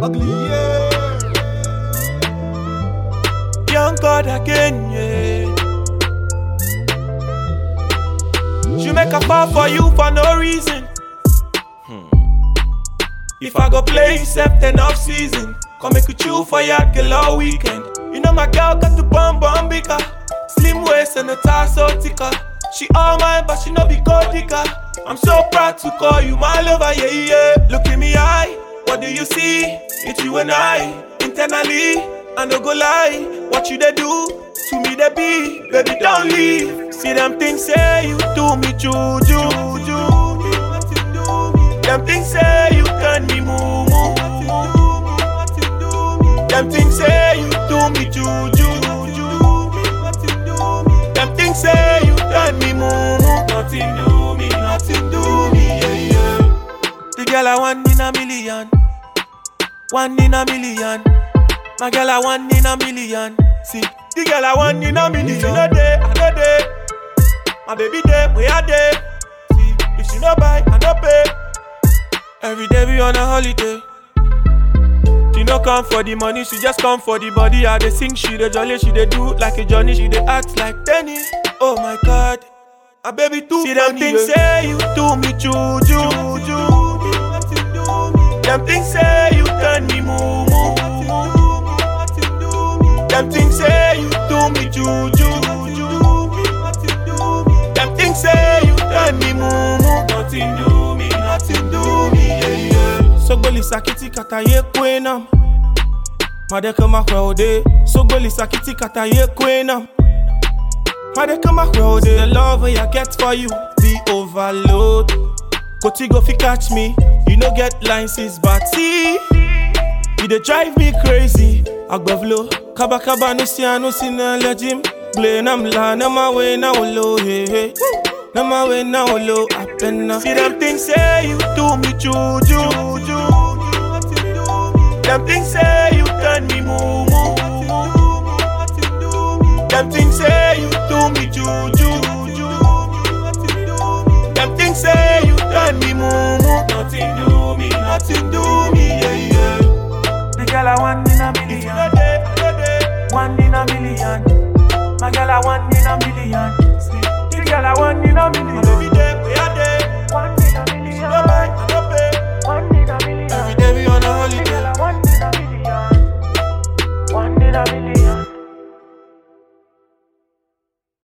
ugly, yeah. Young God again, yeah. She make a fall for you for no reason. If I go play you then off season, come make you chill for your girl all weekend. You know my girl got the bum bum bigger, slim waist and a torso thicker. She all mine, but she no be gold digger. I'm so proud to call you my lover, yeah yeah. Look in me eye, what do you see? It's you and I internally. I no go lie, what you they do to me they be, baby don't leave. See them things say you do me juju, juju. Them things say you turn me moo moo. Them things say you do me juju. Them things say you turn me moo moo. Nothing do me, nothing do me, yeah yeah. The girl I want in a million, one in a million. My girl I want in a million. See, the girl I want in a million. She no day, I no day. My baby day, we are day. See, if she no buy, I no pay. Every day we on a holiday. She no come for the money, she just come for the body. I dey sing, she dey jolly, she dey do like a Johnny, she dey act like Tenny. Oh my God, a baby too See them things say you do me juju, juju. Them things say you turn me moo moo. Them things say you do me juju, Them things say you turn me moo moo. Nothing do me, nothing do me, yeah yeah. Sogoli sakiti kata ye kwenam. Madeka makwelde. Sogoli sakiti kata ye kwenam. Madeka makwelde. The love I get for you be overload. Koti go fi catch me. You no get license, but see. You dey drive me crazy. Agbavlo, kaba kaba no si ano si na lejim. Blame am la na my way na olo hey hey. Na my way na olo apena. See them things say you do me juju. Them things say you turn me moo moo. Them things say you do me juju. Them things say you turn me moo moo. Nothing do me, nothing do me, yeah yeah. The girl I want in a million. One in a million. My girl I want in a million. The girl I want in a million.